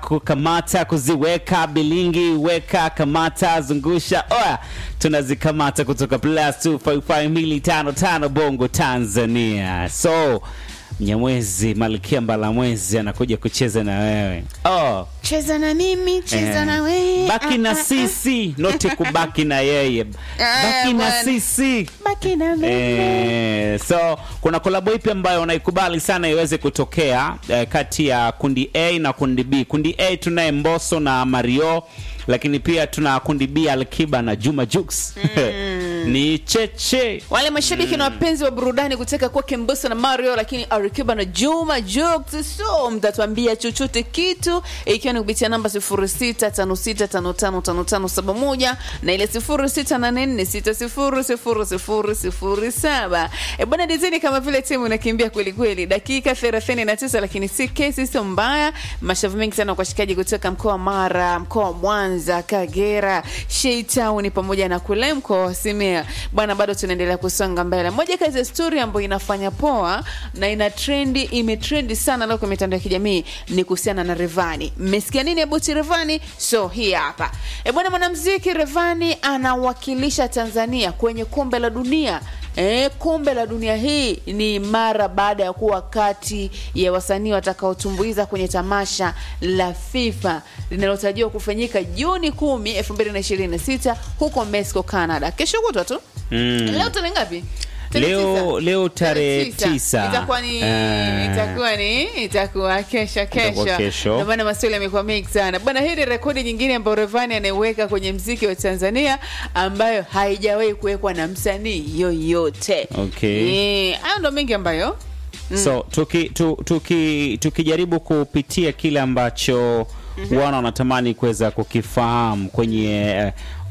kukamata kuziweka bilingi weka kamata zungusha oya tunazikamata kutoka plus 255 bongo tanzania so mnyamwezi malkia mbalamwezi anakuja kucheza na wewe oh. cheza na mimi cheza Eh, na wewe baki na sisi noti kubaki na yeye baki na bwana. sisi baki na mimi Eh, so kuna kolabo ipi ambayo unaikubali sana iweze kutokea eh, kati ya kundi A na kundi B. Kundi A tunaye Mbosso na Mario, lakini pia tuna kundi B Alkiba na Juma Jux ni cheche wale mashabiki na wapenzi wa burudani kutaka kuwa Kimbusa na Mario, lakini Arikiba na Juma Jux, so mtatuambia chochote kitu, ikiwa ni kupitia namba 0656555571 na ile 0684600007. E bwana, dizini kama vile timu inakimbia kweli kweli, dakika 39, lakini si kesi sio mbaya. Mashavu mengi sana kwa washikaji kutoka mkoa wa Mara, mkoa wa Mwanza, Kagera, Sheitown pamoja na kule mkoa wa Simiyu bwana, bado tunaendelea kusonga mbele. Moja kati ya story ambayo inafanya poa na ina trendi, imetrendi sana leo kwa mitandao ya kijamii ni kuhusiana na Revani. Mmesikia nini abuti Revani? So hii hapa e bwana, mwanamuziki Revani anawakilisha Tanzania kwenye kombe la dunia. E, kombe la dunia hii ni mara baada ya kuwa kati ya wasanii watakaotumbuiza kwenye tamasha la FIFA linalotarajiwa kufanyika Juni 10, 2026 huko Mexico, Canada. Kesho kutwa tu. Mm. Leo tarehe ngapi? Tarehe Leo- tisa? leo tarehe tisa. Itakuwa ni Eh. itakuwa ni itakuwa kesho Itakuwa kesho. kesho. Ndio maana maswali yamekuwa mengi sana. Bwana, hii ni rekodi nyingine ambayo Revani anaiweka kwenye mziki wa Tanzania ambayo haijawahi kuwekwa na msanii yoyote. Okay. Eh, hayo ndo mengi ambayo so tuki, tu, tuki, tukijaribu kupitia kile ambacho wana wanatamani kuweza kukifahamu kwenye eh,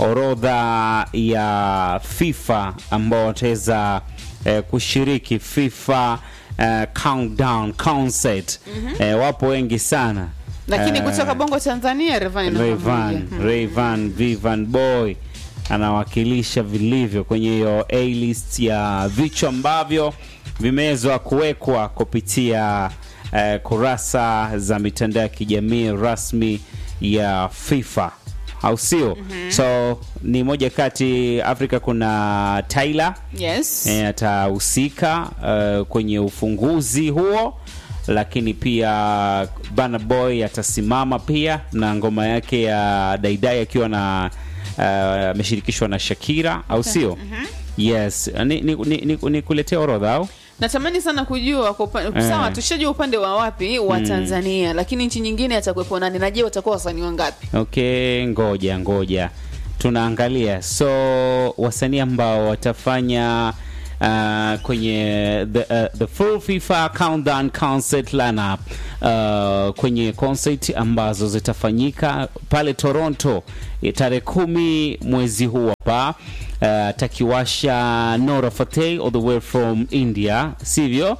orodha ya FIFA ambao wataweza eh, kushiriki FIFA eh, countdown concert eh, wapo wengi sana lakini Eh, kutoka Bongo Tanzania Revani namba Rayvan, moja. Rayvan Vivan Boy anawakilisha vilivyo kwenye hiyo A list ya vichwa ambavyo vimewezwa kuwekwa kupitia eh, kurasa za mitandao ya kijamii rasmi ya FIFA au sio? So ni moja kati Afrika kuna Tyler Yes. e, atahusika uh, kwenye ufunguzi huo lakini pia Burna Boy atasimama pia na ngoma yake ya Daidai akiwa na uh, ameshirikishwa na Shakira au sio? Yes, ni, ni, ni, ni, ni kuletea orodha au Natamani sana kujua kwa upande Eh. sawa, tushajua upande wa wapi wa Tanzania, lakini nchi nyingine atakuwepo nani? Na je, watakuwa wasanii wangapi? Okay, ngoja ngoja, tunaangalia so wasanii ambao watafanya uh, kwenye the, uh, the full FIFA countdown concert lineup uh, kwenye concert ambazo zitafanyika pale Toronto eh, tarehe kumi mwezi huu hapa uh, takiwasha Nora Fateh all the way from India, sivyo?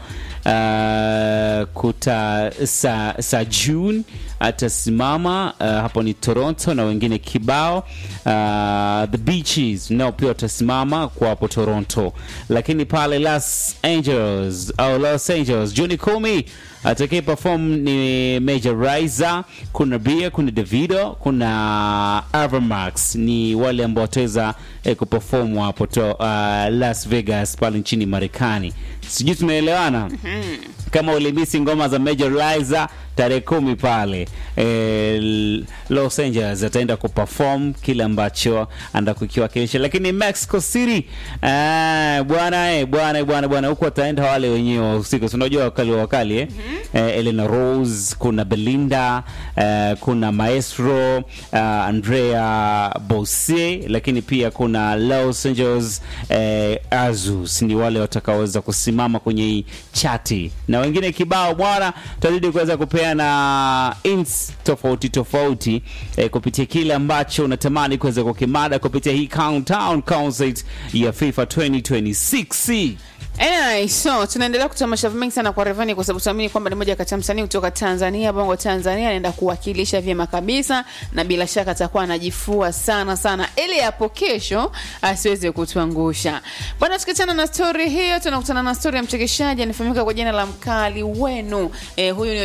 Uh, kuta sa, sa June atasimama uh, hapo ni Toronto na wengine kibao uh, the beaches nao pia watasimama kwa hapo Toronto, lakini pale Los Angeles au Los Angeles Juni kumi atakaye perform ni Major Raiza, kuna Bia, kuna Davido, kuna Avermax ni wale ambao wataweza eh, kuperform hapo to, uh, Las Vegas pale nchini Marekani. Sijui tunaelewana? kama ulimisi ngoma za Major Liza tarehe kumi pale eh, Los Angeles ataenda kuperform kile ambacho anda kukiwakilisha, lakini Mexico City eh, bwana eh, bwana eh, bwana bwana huko ataenda wale wenyewe wa usiku, si unajua wakali wa wakali eh? eh, Elena Rose, kuna Belinda eh, kuna Maestro uh, Andrea Bosse, lakini pia kuna Los Angeles eh, Azus ni wale watakaoweza kusimama kwenye hii chati na wengine kibao bwana, tutazidi kuweza kupeana ins tofauti tofauti eh, kupitia kile ambacho unatamani kuweza kukimada kupitia hii countdown concert ya FIFA 2026. Anyway, so tunaendelea kutoa mashavu mengi sana kwa Revani kwa sababu tunaamini kwamba ni moja kati ya msanii kutoka Tanzania, Bongo Tanzania, anaenda kuwakilisha vyema kabisa, na bila shaka atakuwa anajifua sana sana, ili hapo kesho asiweze kutuangusha bwana. Tukiachana na stori hiyo, tunakutana na stori ya mchekeshaji anafahamika kwa jina la Mkali Wenu. Eh, huyu ni OG kabisa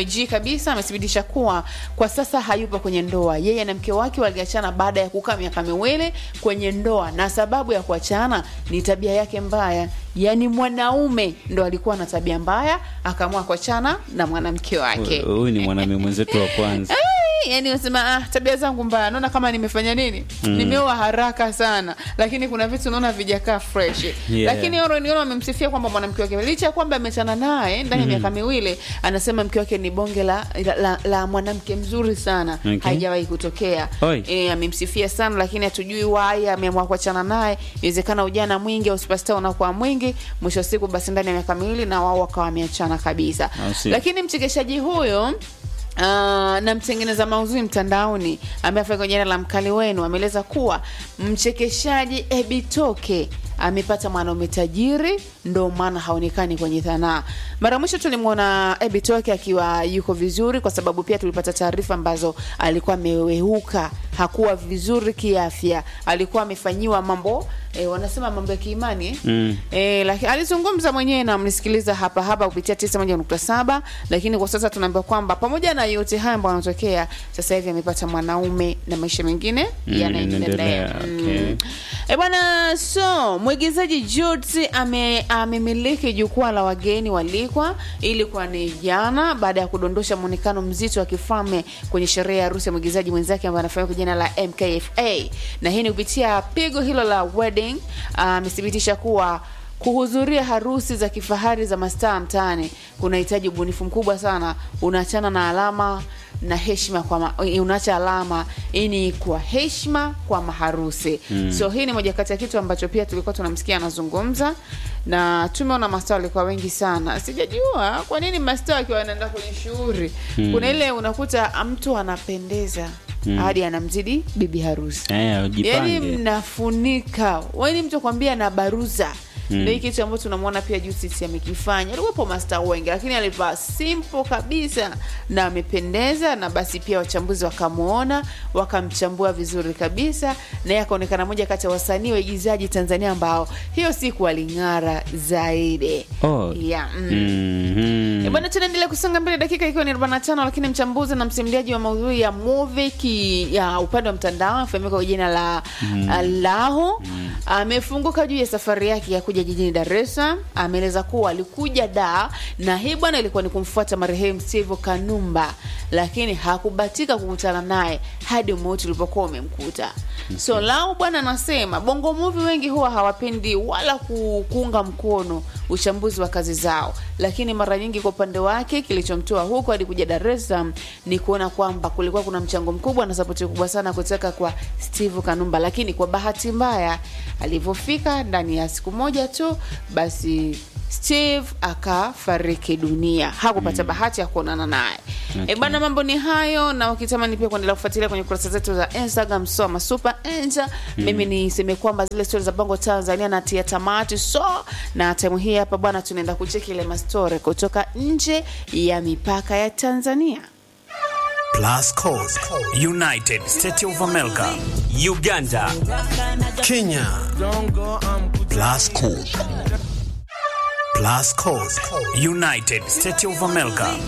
kabisa amethibitisha kuwa kwa sasa hayupo kwenye ndoa. Yeye na mke wake waliachana baada ya kukaa miaka miwili kwenye ndoa, na sababu ya kuachana ni tabia yake mbaya. Yaani mwanaume ndo alikuwa na tabia mbaya, akaamua kuachana na mwanamke wake. Huyu ni mwanaume mwenzetu wa kwanza. Ai, yani unasema ah, tabia zangu mbaya, naona kama nimefanya nini, nimeoa haraka sana, lakini kuna vitu naona vijakaa fresh Yeah. lakini Oroniolo amemsifia kwamba mwanamke wake licha ya kwamba ameachana naye ndani ya miaka miwili, anasema mke wake ni bonge la, la, la, la mwanamke mzuri sana Okay. haijawahi kutokea. Oi. E, amemsifia sana, lakini hatujui why ameamua kuachana naye. Inawezekana ujana mwingi au superstar unakuwa mwingi, mwisho wa siku basi ndani ya miaka miwili na wao wakawa wameachana kabisa. Au sio? Lakini mchekeshaji huyo Uh, na mtengeneza maudhui mtandaoni ambaye afanya kwa jina la mkali wenu ameeleza kuwa mchekeshaji Ebitoke amepata mwanaume tajiri, ndo maana haonekani kwenye sanaa. Mara mwisho tulimwona Ebitoke akiwa yuko vizuri, kwa sababu pia tulipata taarifa ambazo alikuwa amewehuka, hakuwa vizuri kiafya, alikuwa amefanyiwa mambo E, wanasema mambo ya kiimani eh? Mm. E, lakini alizungumza mwenyewe na mnisikiliza hapa hapa kupitia 91.7 lakini kwa sasa tunaambiwa kwamba pamoja na yote haya ambayo yanatokea sasa hivi amepata mwanaume na maisha mengine Mm, yanaendelea. yanaendelea, okay. E bwana, so mwigizaji Joti ame amemiliki jukwaa la wageni walikwa ili kwa ni jana baada ya kudondosha muonekano mzito wa kifalme kwenye sherehe ya harusi ya mwigizaji mwenzake ambaye anafahamika kwa jina la MKFA, na hii ni kupitia pigo hilo la wedding. Amethibitisha kuwa kuhudhuria harusi za kifahari za mastaa mtaani kunahitaji ubunifu mkubwa sana. Unaachana na alama na heshima kwa ma, unaacha alama hii ni kwa heshima kwa maharusi mm. So hii ni moja kati ya kitu ambacho pia tulikuwa tunamsikia anazungumza, na tumeona mastaa walikuwa wengi sana. Sijajua kwa nini mastaa wakiwa wanaenda kwenye shughuli mm. kuna ile unakuta mtu anapendeza mm. hadi anamzidi bibi harusi Eh, yani ujipange. mnafunika wani mtu akwambia na baruza ndio hii kitu ambacho tunamwona pia Justice amekifanya. Alikuwepo masta wengi, lakini alivaa simple kabisa na amependeza, na basi pia wachambuzi wakamwona wakamchambua vizuri kabisa, na yeye akaonekana moja kati ya wasanii waigizaji Tanzania ambao hiyo siku waling'ara zaidi. Oh. Yeah, mm. Mhm. E bwana, tunaendelea kusonga mbele, dakika ikiwa ni 45, lakini mchambuzi na msimuliaji wa maudhui ya movie ki, ya upande wa mtandao afahamika kwa jina la mm. Laho amefunguka juu ya safari yake ya kuja jijini Dar es Salaam. Ameeleza kuwa alikuja da na hii bwana ilikuwa ni kumfuata marehemu Steve Kanumba, lakini hakubatika kukutana naye hadi umauti ulipokuwa umemkuta. So Lao bwana anasema bongo movie wengi huwa hawapendi wala ku- kuunga mkono uchambuzi wa kazi zao, lakini mara nyingi kwa upande wake kilichomtoa huko hadi kuja Dar es Salaam ni kuona kwamba kulikuwa kuna mchango mkubwa na sapoti kubwa sana kutoka kwa Steve Kanumba, lakini kwa bahati mbaya alivyofika ndani ya siku moja tu basi Steve akafariki dunia, hakupata bahati ya kuonana naye. Okay. E bana, mambo ni hayo, na ukitamani pia kuendelea kufuatilia kwenye kurasa zetu za Instagram soma super enja. Mimi niseme kwamba zile stori za Bongo Tanzania natia tamati, so na taimu hii hapa bwana, tunaenda kucheki ile mastori kutoka nje ya mipaka ya Tanzania. Plus Code, United States of America, Uganda, Kenya. Plus Code. Plus Code, United States of America,